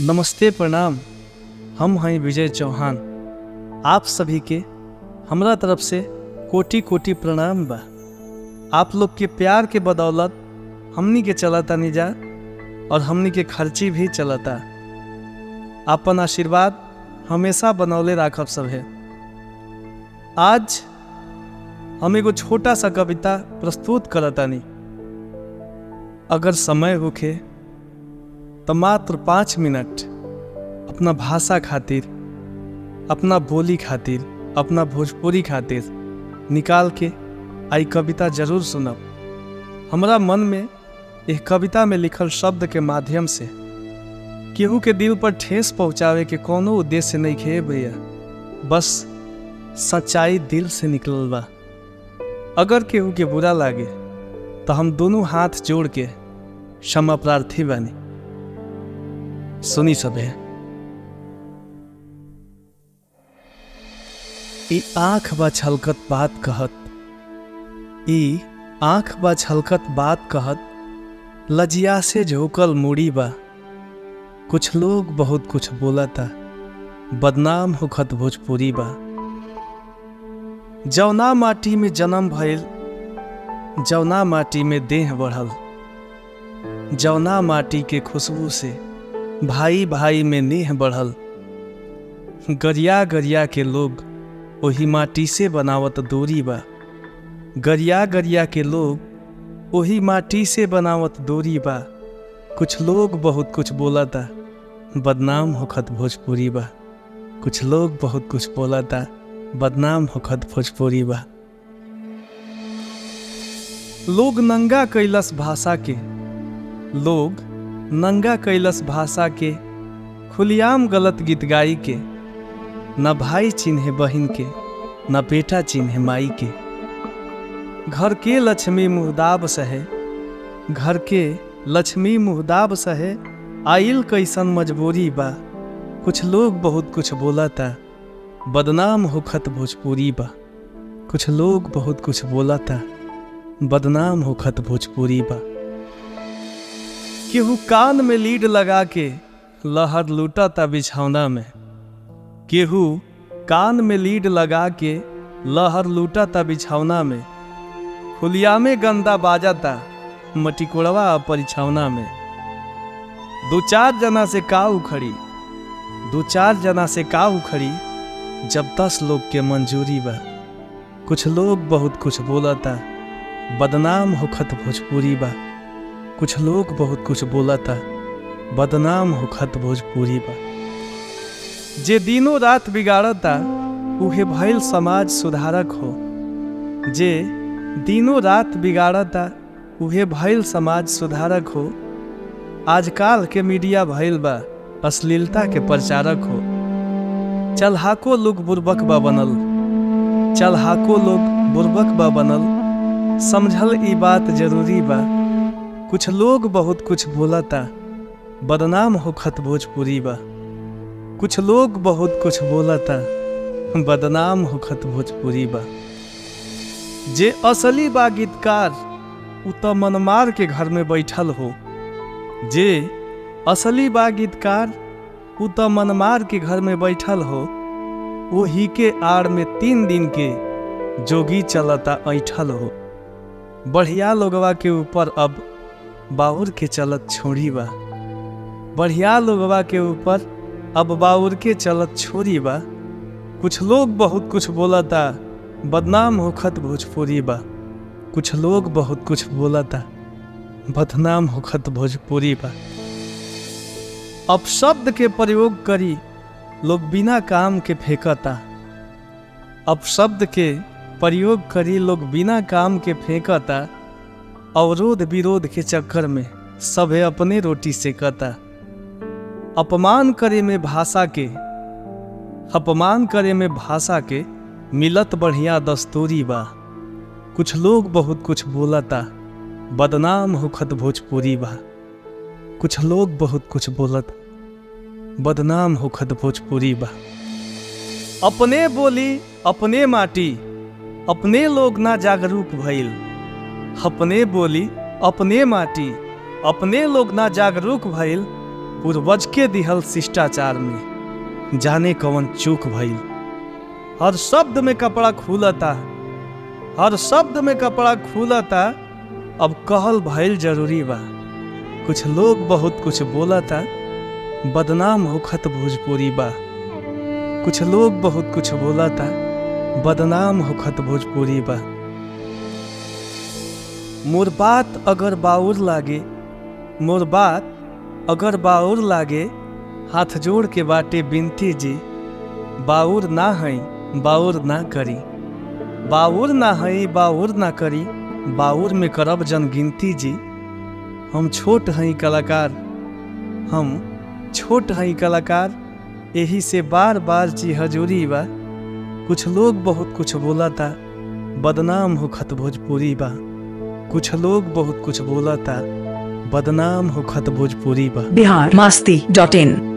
नमस्ते प्रणाम हम हैं विजय चौहान आप सभी के हमरा तरफ से कोटि कोटि प्रणाम बा आप लोग के प्यार के बदौलत हमनी के चलता निजा और हमनी के खर्ची भी चलता आपन आशीर्वाद हमेशा बनौले राखब सब है आज हम एगो छोटा सा कविता प्रस्तुत करतानी अगर समय होखे तो मात्र पाँच मिनट अपना भाषा खातिर अपना बोली खातिर अपना भोजपुरी खातिर निकाल के आई कविता जरूर सुनब हमरा मन में एक कविता में लिखल शब्द के माध्यम से केहू के दिल पर ठेस पहुँचावे के कोनो उद्देश्य नहीं खे भैया बस सच्चाई दिल से निकलल बा अगर केहू के बुरा लागे तो हम दोनों हाथ जोड़ के क्षमा प्रार्थी बानी सुनी सबे ई आँख बा छलकत बात कहत ई आँख बा छलकत बात कहत लजिया से झोकल मुड़ी बा कुछ लोग बहुत कुछ बोलता बदनाम होखत भोजपुरी बा जौना माटी में जन्म भइल जौना माटी में देह बढ़ल जौना माटी के खुशबू से भाई भाई में नेह बढ़ल गरिया गरिया के लोग ओही माटी से बनावत दूरी बा गरिया गरिया के लोग ओही माटी से बनावत दूरी बा कुछ लोग बहुत कुछ बोलता बदनाम होखत भोजपुरी बा कुछ लोग बहुत कुछ बोलता बदनाम होखत भोजपुरी बा लोग नंगा कैलस भाषा के लोग नंगा कैलस भाषा के खुलियाम गलत गीत गाई के न भाई चिन्हे बहिन के न बेटा चिन्हे माई के घर के लक्ष्मी मुहदाब सहे घर के लक्ष्मी मुहदाब सहे आइल कैसन मजबूरी बा कुछ लोग बहुत कुछ बोलता बदनाम होखत भोजपुरी बा कुछ लोग बहुत कुछ बोलता बदनाम होखत भोजपुरी बा केहू कान में लीड लगा के लहर लूटता बिछौना में केहू कान में लीड लगा के लहर लूटता बिछौना में खुलिया में गंदा बाजाता मटिकोड़वा परिछौना में दो चार जना से का उखड़ी दो चार जना से का उखड़ी जब दस लोग के मंजूरी बा कुछ लोग बहुत कुछ बोलता बदनाम होखत भोजपुरी बा कुछ लोग बहुत कुछ बोलता बदनाम होखत भोजपुरी बा जे दिनों रात बिगाड़ता उहे भइल समाज सुधारक हो जे दिनों रात बिगाड़ता उहे भइल समाज सुधारक हो आजकल के मीडिया भइल बा अश्लीलता के प्रचारक हो चलहाको लोग बुर्बक बा बनल चलहाको लोग बुर्बक बा बनल समझल ई बात जरूरी बा कुछ लोग बहुत कुछ बोलता बदनाम होखत भोजपुरी बा कुछ लोग बहुत कुछ बोलता बदनाम होखत भोजपुरी बा जे असली बा गीतकार उ त मनमार के घर में बैठल हो जे असली बा गीतकार उ त मनमार के घर में बैठल हो वही के आड़ में तीन दिन के जोगी चलता ऐठल हो बढ़िया लोगवा के ऊपर अब बाउर के चलत छोड़ी बा बढ़िया लोगवा के ऊपर अब बाउर के चलत छोड़ी बा कुछ लोग बहुत कुछ बोलता बदनाम होखत भोजपुरी बा कुछ लोग बहुत कुछ बोलता बदनाम होखत भोजपुरी बा अब शब्द के प्रयोग करी लोग बिना काम के फेंकता अब शब्द के प्रयोग करी लोग बिना काम के फेंकता अवरोध विरोध के चक्कर में सभे अपने रोटी सेकता अपमान करे में भाषा के अपमान करे में भाषा के मिलत बढ़िया दस्तूरी बा कुछ लोग बहुत कुछ बोलता बदनाम होखत भोजपुरी बा कुछ लोग बहुत कुछ बोलत बदनाम होखत भोजपुरी बा अपने बोली अपने माटी अपने लोग ना जागरूक भइल अपने बोली अपने माटी अपने लोग ना जागरूक भइल पूर्वज के दिहल शिष्टाचार में जाने कवन चूक भइल हर शब्द में कपड़ा खुलता हर शब्द में कपड़ा खुलता अब कहल भइल जरूरी बा कुछ लोग बहुत कुछ बोलता बदनाम होखत भोजपुरी बा कुछ लोग बहुत कुछ बोलता बदनाम होखत भोजपुरी बा मोर बात अगर बाउर लागे मोर बात अगर बाउर लागे हाथ जोड़ के बाटे बिनती जी बाउर ना हई बाउर ना करी बाउर ना हई बाउर ना करी बाउर में करब जन गिनती जी हम छोट हई कलाकार हम छोट हई कलाकार यही से बार बार जी हजूरी बा कुछ लोग बहुत कुछ बोलता बदनाम होखत भोजपुरी बा कुछ लोग बहुत कुछ बोलता बदनाम होखत भोजपुरी बा बिहार मस्ती डॉट इन